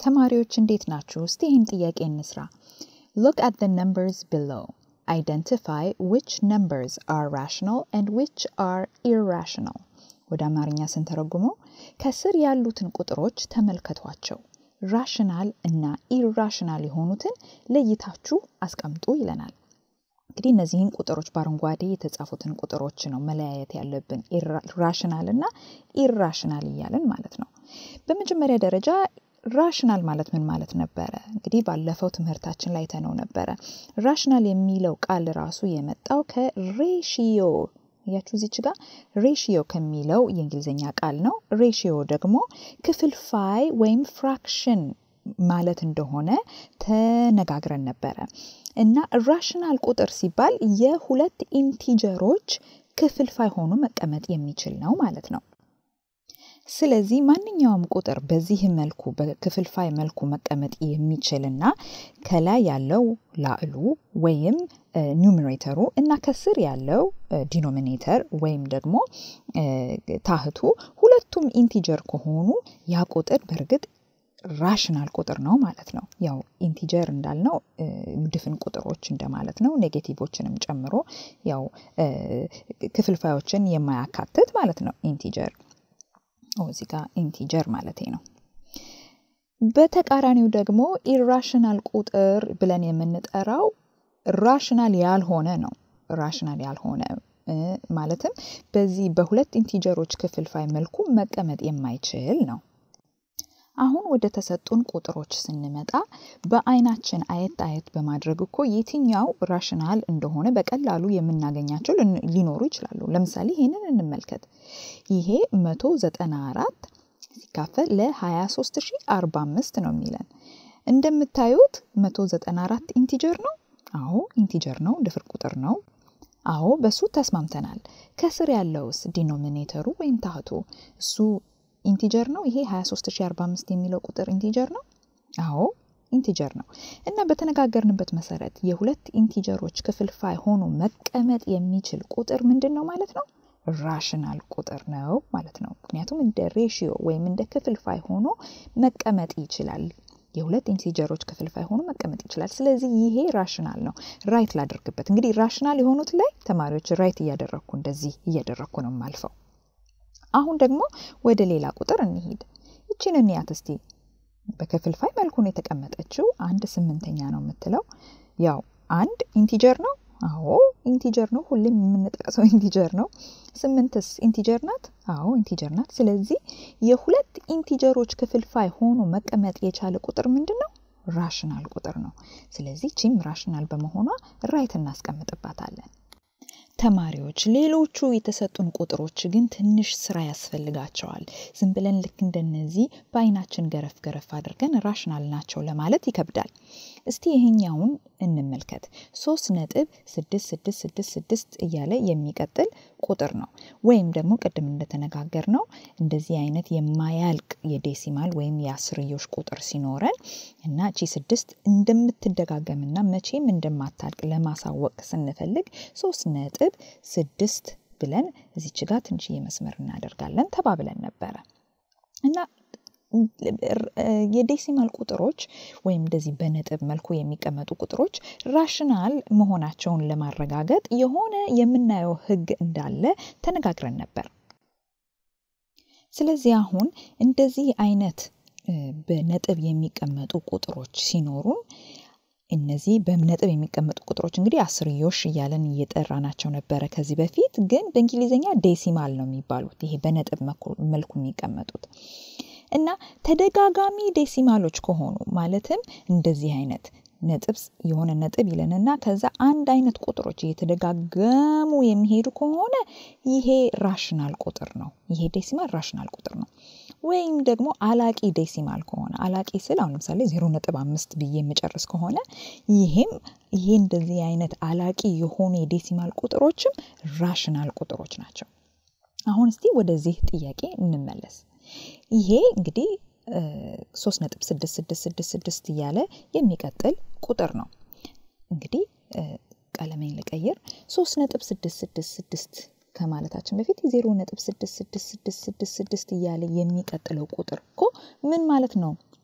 ተማሪዎች እንዴት ናችሁ? እስቲ ይህን ጥያቄ እንስራ። Look at the numbers below. Identify which numbers are rational and which are irrational. ወደ አማርኛ ስንተረጉመው ከስር ያሉትን ቁጥሮች ተመልከቷቸው። ራሽናል እና ኢራሽናል የሆኑትን ለይታችሁ አስቀምጡ ይለናል። እንግዲህ እነዚህን ቁጥሮች በአረንጓዴ የተጻፉትን ቁጥሮች ነው መለያየት ያለብን፣ ራሽናል እና ኢራሽናል እያለን ማለት ነው። በመጀመሪያ ደረጃ ራሽናል ማለት ምን ማለት ነበረ? እንግዲህ ባለፈው ትምህርታችን ላይ ተነው ነበረ። ራሽናል የሚለው ቃል ራሱ የመጣው ከሬሽዮ እያችሁ እዚች ጋር ሬሽዮ ከሚለው የእንግሊዝኛ ቃል ነው። ሬሽዮ ደግሞ ክፍልፋይ ወይም ፍራክሽን ማለት እንደሆነ ተነጋግረን ነበረ እና ራሽናል ቁጥር ሲባል የሁለት ኢንቲጀሮች ክፍልፋይ ሆኖ መቀመጥ የሚችል ነው ማለት ነው። ስለዚህ ማንኛውም ቁጥር በዚህ መልኩ በክፍልፋይ መልኩ መቀመጥ የሚችልና ከላይ ያለው ላዕሉ ወይም ኒውሜሬተሩ እና ከስር ያለው ዲኖሚኔተር ወይም ደግሞ ታህቱ ሁለቱም ኢንቲጀር ከሆኑ ያ ቁጥር በእርግጥ ራሽናል ቁጥር ነው ማለት ነው። ያው ኢንቲጀር እንዳልነው ድፍን ቁጥሮች እንደማለት ነው። ኔጌቲቮችንም ጨምሮ ያው ክፍልፋዮችን የማያካትት ማለት ነው ኢንቲጀር እዚህ ጋር ኢንቲጀር ማለት ነው። በተቃራኒው ደግሞ ኢራሽናል ቁጥር ብለን የምንጠራው ራሽናል ያልሆነ ነው። ራሽናል ያልሆነ ማለትም በዚህ በሁለት ኢንቲጀሮች ክፍልፋይ መልኩ መቀመጥ የማይችል ነው። አሁን ወደ ተሰጡን ቁጥሮች ስንመጣ በአይናችን አየት አየት በማድረግ እኮ የትኛው ራሽናል እንደሆነ በቀላሉ የምናገኛቸው ሊኖሩ ይችላሉ። ለምሳሌ ይሄንን እንመልከት። ይሄ 194 ሲካፈል ለ23045 ነው የሚለን። እንደምታዩት 194 ኢንቲጀር ነው። አዎ ኢንቲጀር ነው፣ ድፍር ቁጥር ነው። አዎ በሱ ተስማምተናል። ከስር ያለውስ ዲኖሚኔተሩ ወይም ታህቱ እሱ ኢንቲጀር ነው። ይሄ 23045 የሚለው ቁጥር ኢንቲጀር ነው። አዎ ኢንቲጀር ነው። እና በተነጋገርንበት መሰረት የሁለት ኢንቲጀሮች ክፍልፋይ ሆኖ መቀመጥ የሚችል ቁጥር ምንድን ነው ማለት ነው? ራሽናል ቁጥር ነው ማለት ነው። ምክንያቱም እንደ ሬሽዮ ወይም እንደ ክፍልፋይ ሆኖ መቀመጥ ይችላል። የሁለት ኢንቲጀሮች ክፍልፋይ ሆኖ መቀመጥ ይችላል። ስለዚህ ይሄ ራሽናል ነው። ራይት ላደርግበት። እንግዲህ ራሽናል የሆኑት ላይ ተማሪዎች ራይት እያደረግኩ እንደዚህ እያደረግኩ ነው ማልፈው። አሁን ደግሞ ወደ ሌላ ቁጥር እንሂድ። ይችን እንያት እስቲ። በክፍልፋይ መልኩ ነው የተቀመጠችው። አንድ ስምንተኛ ነው የምትለው። ያው አንድ ኢንቲጀር ነው። አዎ ኢንቲጀር ነው። ሁሌም የምንጠቅሰው ኢንቲጀር ነው። ስምንትስ ኢንቲጀር ናት? አዎ ኢንቲጀር ናት። ስለዚህ የሁለት ኢንቲጀሮች ክፍልፋይ ሆኖ መቀመጥ የቻለ ቁጥር ምንድን ነው? ራሽናል ቁጥር ነው። ስለዚህ ቺም ራሽናል በመሆኗ ራይት እናስቀምጥባታለን። ተማሪዎች ሌሎቹ የተሰጡን ቁጥሮች ግን ትንሽ ስራ ያስፈልጋቸዋል። ዝም ብለን ልክ እንደነዚህ በአይናችን ገረፍ ገረፍ አድርገን ራሽናል ናቸው ለማለት ይከብዳል። እስቲ ይሄኛውን እንመልከት። ሶስት ነጥብ ስድስት ስድስት ስድስት ስድስት እያለ የሚቀጥል ቁጥር ነው። ወይም ደግሞ ቅድም እንደተነጋገር ነው እንደዚህ አይነት የማያልቅ የዴሲማል ወይም የአስርዮሽ ቁጥር ሲኖረን እና እቺ ስድስት እንደምትደጋገምና መቼም እንደማታልቅ ለማሳወቅ ስንፈልግ ሶስት ነጥብ ስድስት ብለን እዚች ጋር ትንሽዬ መስመር እናደርጋለን ተባብለን ነበረ እና የዴሲማል ቁጥሮች ወይም እንደዚህ በነጥብ መልኩ የሚቀመጡ ቁጥሮች ራሽናል መሆናቸውን ለማረጋገጥ የሆነ የምናየው ሕግ እንዳለ ተነጋግረን ነበር። ስለዚህ አሁን እንደዚህ አይነት በነጥብ የሚቀመጡ ቁጥሮች ሲኖሩን እነዚህ በነጥብ የሚቀመጡ ቁጥሮች እንግዲህ አስርዮሽ እያለን እየጠራናቸው ነበረ ከዚህ በፊት ግን በእንግሊዝኛ ዴሲማል ነው የሚባሉት ይሄ በነጥብ መልኩ የሚቀመጡት እና ተደጋጋሚ ዴሲማሎች ከሆኑ ማለትም እንደዚህ አይነት ነጥብ የሆነ ነጥብ ይለንና ከዛ አንድ አይነት ቁጥሮች እየተደጋገሙ የሚሄዱ ከሆነ ይሄ ራሽናል ቁጥር ነው። ይሄ ዴሲማል ራሽናል ቁጥር ነው። ወይም ደግሞ አላቂ ዴሲማል ከሆነ አላቂ ስል አሁን ለምሳሌ ዜሮ ነጥብ አምስት ብዬ የምጨርስ ከሆነ ይሄም ይሄ እንደዚህ አይነት አላቂ የሆኑ የዴሲማል ቁጥሮችም ራሽናል ቁጥሮች ናቸው። አሁን እስቲ ወደዚህ ጥያቄ እንመለስ። ይሄ እንግዲህ ሶስት ነጥብ ስድስት ስድስት ስድስት ስድስት እያለ የሚቀጥል ቁጥር ነው። እንግዲህ ቀለሜን ልቀይር። ሶስት ነጥብ ስድስት ስድስት ስድስት ከማለታችን በፊት ዜሮ ነጥብ ስድስት ስድስት ስድስት ስድስት ስድስት እያለ የሚቀጥለው ቁጥር እኮ ምን ማለት ነው?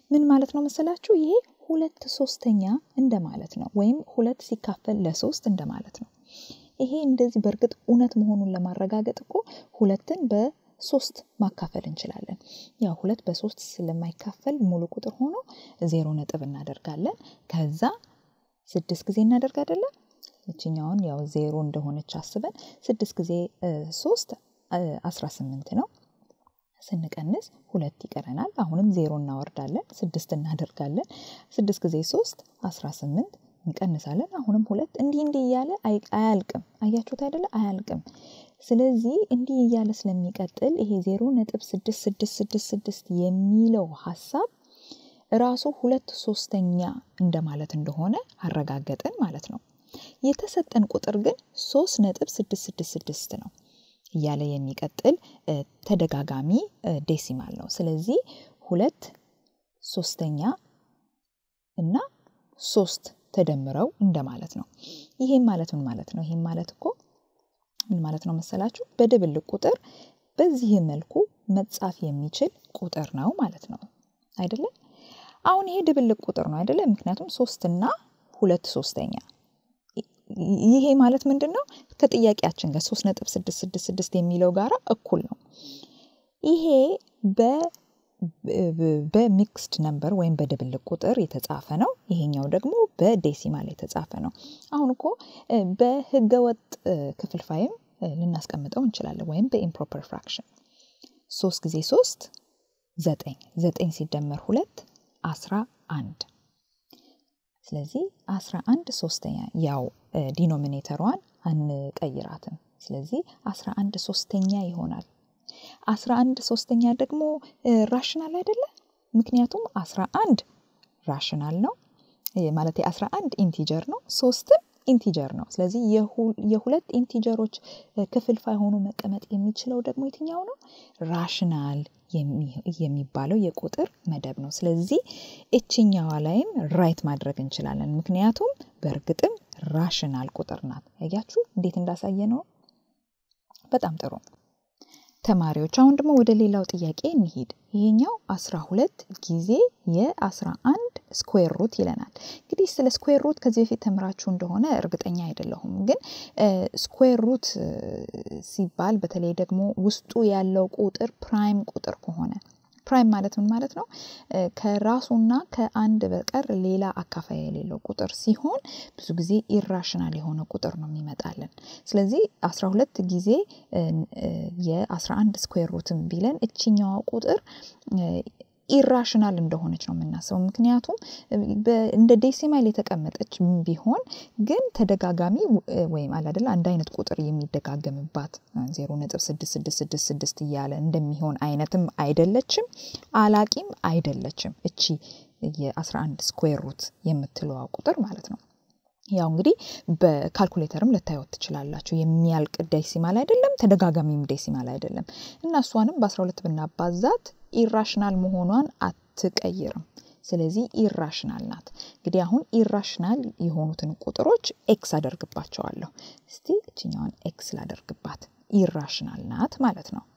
ምን ማለት ነው መሰላችሁ? ይሄ ሁለት ሶስተኛ እንደማለት ነው፣ ወይም ሁለት ሲካፈል ለሶስት እንደማለት ነው። ይሄ እንደዚህ በእርግጥ እውነት መሆኑን ለማረጋገጥ እኮ ሁለትን በሶስት ማካፈል እንችላለን። ያው ሁለት በሶስት ስለማይካፈል ሙሉ ቁጥር ሆኖ ዜሮ ነጥብ እናደርጋለን። ከዛ ስድስት ጊዜ እናደርግ አይደለም እችኛውን ያው ዜሮ እንደሆነች አስበን ስድስት ጊዜ ሶስት አስራ ስምንት ነው። ስንቀንስ ሁለት ይቀረናል። አሁንም ዜሮ እናወርዳለን፣ ስድስት እናደርጋለን። ስድስት ጊዜ ሶስት አስራ ስምንት እንቀንሳለን። አሁንም ሁለት እንዲህ እንዲህ እያለ አያልቅም። አያችሁት አይደለ? አያልቅም። ስለዚህ እንዲህ እያለ ስለሚቀጥል ይሄ ዜሮ ነጥብ ስድስት ስድስት ስድስት ስድስት የሚለው ሀሳብ ራሱ ሁለት ሶስተኛ እንደማለት እንደሆነ አረጋገጥን ማለት ነው። የተሰጠን ቁጥር ግን ሶስት ነጥብ ስድስት ስድስት ስድስት ነው እያለ የሚቀጥል ተደጋጋሚ ዴሲማል ነው። ስለዚህ ሁለት ሶስተኛ እና ሶስት ተደምረው እንደማለት ነው። ይሄም ማለት ምን ማለት ነው? ይሄም ማለት እኮ ምን ማለት ነው መሰላችሁ? በድብልቅ ቁጥር በዚህ መልኩ መጻፍ የሚችል ቁጥር ነው ማለት ነው አይደለም? አሁን ይሄ ድብልቅ ቁጥር ነው አይደለም? ምክንያቱም ሶስትና ሁለት ሶስተኛ ይሄ ማለት ምንድን ነው? ከጥያቄያችን ጋር ሶስት ነጥብ ስድስት ስድስት ስድስት የሚለው ጋራ እኩል ነው። ይሄ በሚክስድ ነምበር ወይም በድብልቅ ቁጥር የተጻፈ ነው። ይሄኛው ደግሞ በዴሲማል የተጻፈ ነው። አሁን እኮ በህገወጥ ክፍልፋይም ልናስቀምጠው እንችላለን፣ ወይም በኢምፕሮፐር ፍራክሽን ሶስት ጊዜ ሶስት ዘጠኝ ዘጠኝ ሲደመር ሁለት አስራ አንድ ስለዚህ አስራ አንድ ሶስተኛ ያው ዲኖሚኔተሯን አንቀይራትም። ስለዚህ አስራ አንድ ሶስተኛ ይሆናል። አስራ አንድ ሶስተኛ ደግሞ ራሽናል አይደለም። ምክንያቱም አስራ አንድ ራሽናል ነው ማለት አስራ አንድ ኢንቲጀር ነው፣ ሶስትም ኢንቲጀር ነው። ስለዚህ የሁለት ኢንቲጀሮች ክፍልፋይ ሆኖ መቀመጥ የሚችለው ደግሞ የትኛው ነው? ራሽናል የሚባለው የቁጥር መደብ ነው። ስለዚህ እችኛዋ ላይም ራይት ማድረግ እንችላለን። ምክንያቱም በእርግጥም ራሽናል ቁጥር ናት። ያያችሁ እንዴት እንዳሳየ ነው። በጣም ጥሩ ተማሪዎች፣ አሁን ደግሞ ወደ ሌላው ጥያቄ እንሂድ። ይሄኛው አስራ ሁለት ጊዜ የአስራ አንድ ስኩዌር ሩት ይለናል። እንግዲህ ስለ ስኩዌር ሩት ከዚህ በፊት ተምራችሁ እንደሆነ እርግጠኛ አይደለሁም፣ ግን ስኩዌር ሩት ሲባል በተለይ ደግሞ ውስጡ ያለው ቁጥር ፕራይም ቁጥር ከሆነ ፕራይም ማለት ምን ማለት ነው? ከራሱና ከአንድ በቀር ሌላ አካፋይ የሌለው ቁጥር ሲሆን ብዙ ጊዜ ኢራሽናል የሆነ ቁጥር ነው የሚመጣልን። ስለዚህ አስራ ሁለት ጊዜ የአስራ አንድ ስኩዌር ሩትም ቢለን እችኛዋ ቁጥር ኢራሽናል እንደሆነች ነው የምናስበው። ምክንያቱም እንደ ዴሲማል የተቀመጠች ቢሆን ግን ተደጋጋሚ ወይም አላደለ አንድ አይነት ቁጥር የሚደጋገምባት ዜሮ ነጥብ ስድስት ስድስት ስድስት ስድስት እያለ እንደሚሆን አይነትም አይደለችም፣ አላቂም አይደለችም። እቺ የአስራ አንድ ስኩዌር ሩት የምትለዋ ቁጥር ማለት ነው። ያው እንግዲህ በካልኩሌተርም ልታዩት ትችላላችሁ። የሚያልቅ ዴሲማል አይደለም፣ ተደጋጋሚም ዴሲማል አይደለም እና እሷንም በ12 ብናባዛት ኢራሽናል መሆኗን አትቀይርም። ስለዚህ ኢራሽናል ናት። እንግዲህ አሁን ኢራሽናል የሆኑትን ቁጥሮች ኤክስ አደርግባቸዋለሁ። እስቲ እችኛዋን ኤክስ ላደርግባት። ኢራሽናል ናት ማለት ነው።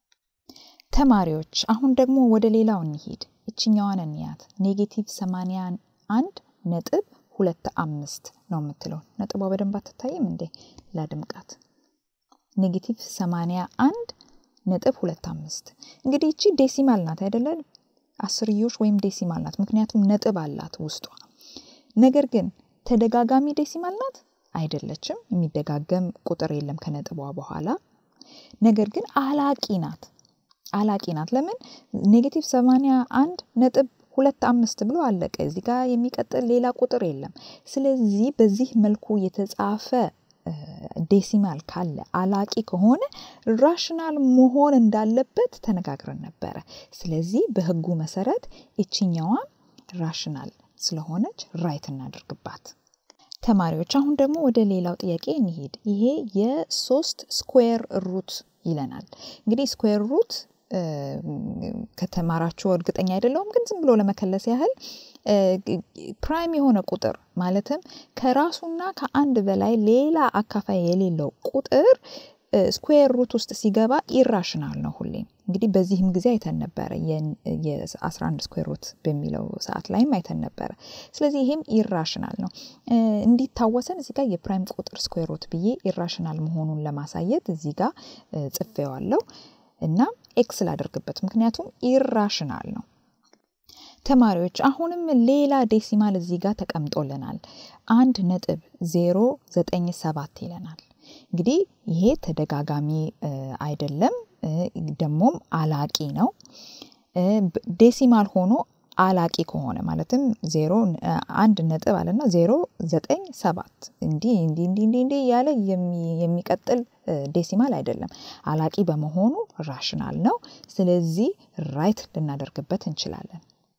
ተማሪዎች አሁን ደግሞ ወደ ሌላው እንሂድ። እችኛዋን እንያት። ኔጌቲቭ 81 ነጥብ ሁለት አምስት ነው የምትለው። ነጥቧ በደንብ አትታይም እንዴ? ላድምቃት። ኔጌቲቭ 81 ነጥብ ሁለት አምስት እንግዲህ እቺ ዴሲማል ናት አይደለ? አስርዮሽ ወይም ዴሲማል ናት፣ ምክንያቱም ነጥብ አላት ውስጧ። ነገር ግን ተደጋጋሚ ዴሲማል ናት አይደለችም። የሚደጋገም ቁጥር የለም ከነጥቧ በኋላ። ነገር ግን አላቂ ናት። አላቂ ናት። ለምን? ኔጌቲቭ 81 ነጥብ ሁለት አምስት ብሎ አለቀ። እዚህ ጋር የሚቀጥል ሌላ ቁጥር የለም። ስለዚህ በዚህ መልኩ የተጻፈ ዴሲማል ካለ አላቂ ከሆነ ራሽናል መሆን እንዳለበት ተነጋግረን ነበረ። ስለዚህ በህጉ መሰረት እችኛዋን ራሽናል ስለሆነች ራይት እናድርግባት። ተማሪዎች አሁን ደግሞ ወደ ሌላው ጥያቄ እንሂድ። ይሄ የሶስት ስኩዌር ሩት ይለናል። እንግዲህ ስኩዌር ሩት ከተማራችሁ እርግጠኛ አይደለሁም፣ ግን ዝም ብሎ ለመከለስ ያህል ፕራይም የሆነ ቁጥር ማለትም ከራሱና ከአንድ በላይ ሌላ አካፋይ የሌለው ቁጥር ስኩዌር ሩት ውስጥ ሲገባ ኢራሽናል ነው ሁሌም። እንግዲህ በዚህም ጊዜ አይተን ነበረ የ11 ስኩዌር ሩት በሚለው ሰዓት ላይም አይተን ነበረ። ስለዚህ ይሄም ኢራሽናል ነው። እንዲታወሰን እዚህ ጋር የፕራይም ቁጥር ስኩዌር ሩት ብዬ ኢራሽናል መሆኑን ለማሳየት እዚህ ጋር ጽፌዋለሁ እና ኤክስ ላደርግበት፣ ምክንያቱም ኢራሽናል ነው። ተማሪዎች አሁንም ሌላ ዴሲማል እዚህ ጋር ተቀምጦልናል። አንድ ነጥብ ዜሮ ዘጠኝ ሰባት ይለናል። እንግዲህ ይሄ ተደጋጋሚ አይደለም፣ ደግሞም አላቂ ነው። ዴሲማል ሆኖ አላቂ ከሆነ ማለትም ዜሮ አንድ ነጥብ አለና ዜሮ ዘጠኝ ሰባት እንዲህ እንዲህ እንዲህ እንዲህ እንዲህ እያለ የሚቀጥል ዴሲማል አይደለም። አላቂ በመሆኑ ራሽናል ነው። ስለዚህ ራይት ልናደርግበት እንችላለን።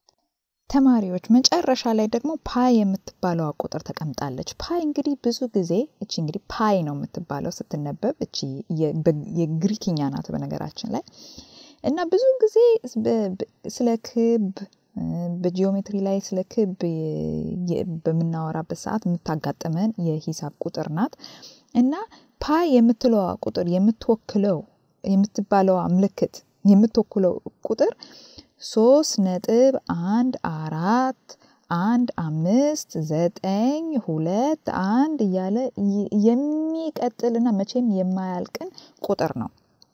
ተማሪዎች መጨረሻ ላይ ደግሞ ፓይ የምትባለዋ ቁጥር ተቀምጣለች። ፓይ እንግዲህ ብዙ ጊዜ እቺ እንግዲህ ፓይ ነው የምትባለው ስትነበብ፣ እቺ የግሪክኛ ናት በነገራችን ላይ እና ብዙ ጊዜ ስለ ክብ በጂኦሜትሪ ላይ ስለ ክብ በምናወራበት ሰዓት የምታጋጥመን የሂሳብ ቁጥር ናት እና ፓይ የምትለዋ ቁጥር የምትወክለው የምትባለዋ ምልክት የምትወክለው ቁጥር ሶስት ነጥብ አንድ አራት አንድ አምስት ዘጠኝ ሁለት አንድ እያለ የሚቀጥልና መቼም የማያልቅን ቁጥር ነው።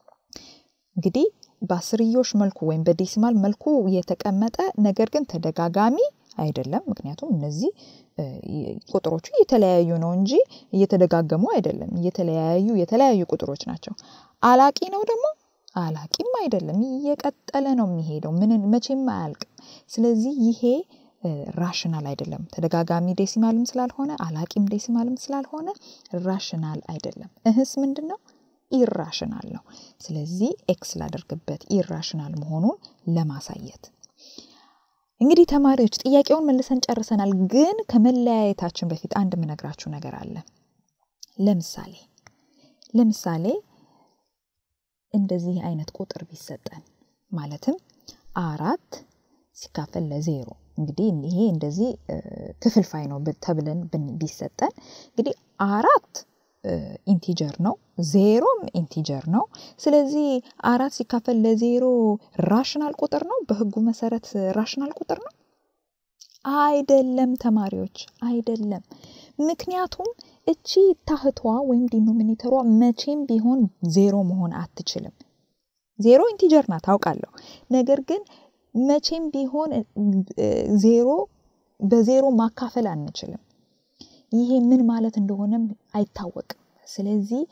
እንግዲህ በአስርዮሽ መልኩ ወይም በዴሲማል መልኩ የተቀመጠ ነገር ግን ተደጋጋሚ አይደለም። ምክንያቱም እነዚህ ቁጥሮቹ እየተለያዩ ነው እንጂ እየተደጋገሙ አይደለም። እየተለያዩ የተለያዩ ቁጥሮች ናቸው። አላቂ ነው ደግሞ አላቂም አይደለም። እየቀጠለ ነው የሚሄደው ምንን መቼም አያልቅም። ስለዚህ ይሄ ራሽናል አይደለም። ተደጋጋሚ ዴሲማልም ስላልሆነ አላቂም ዴሲማልም ስላልሆነ ራሽናል አይደለም። እህስ ምንድን ነው? ኢራሽናል ነው። ስለዚህ ኤክስ ላደርግበት ኢራሽናል መሆኑን ለማሳየት እንግዲህ ተማሪዎች ጥያቄውን መልሰን ጨርሰናል። ግን ከመለያየታችን በፊት አንድ የምነግራችሁ ነገር አለ። ለምሳሌ ለምሳሌ እንደዚህ አይነት ቁጥር ቢሰጠን ማለትም አራት ሲካፈል ለዜሮ እንግዲህ ይሄ እንደዚህ ክፍልፋይ ነው ተብለን ቢሰጠን እንግዲህ አራት ኢንቲጀር ነው፣ ዜሮም ኢንቲጀር ነው። ስለዚህ አራት ሲካፈል ለዜሮ ራሽናል ቁጥር ነው። በህጉ መሰረት ራሽናል ቁጥር ነው አይደለም ተማሪዎች፣ አይደለም። ምክንያቱም እቺ ታህቷ ወይም ዲኖሚኔተሯ መቼም ቢሆን ዜሮ መሆን አትችልም። ዜሮ ኢንቲጀር ናት አውቃለሁ። ነገር ግን መቼም ቢሆን ዜሮ በዜሮ ማካፈል አንችልም። ይሄ ምን ማለት እንደሆነም አይታወቅም። ስለዚህ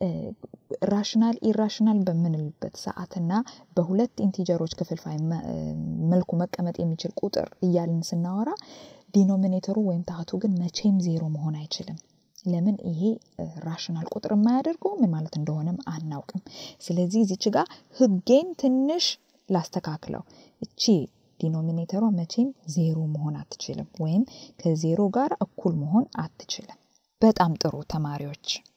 ራሽናል ኢራሽናል በምንልበት ሰዓትና በሁለት ኢንቲጀሮች ክፍልፋይ መልኩ መቀመጥ የሚችል ቁጥር እያልን ስናወራ ዲኖሚኔተሩ ወይም ታህቱ ግን መቼም ዜሮ መሆን አይችልም። ለምን? ይሄ ራሽናል ቁጥር የማያደርገው ምን ማለት እንደሆነም አናውቅም። ስለዚህ እዚች ጋር ህጌን ትንሽ ላስተካክለው። እቺ ዲኖሚኔተሯ መቼም ዜሮ መሆን አትችልም፣ ወይም ከዜሮ ጋር እኩል መሆን አትችልም። በጣም ጥሩ ተማሪዎች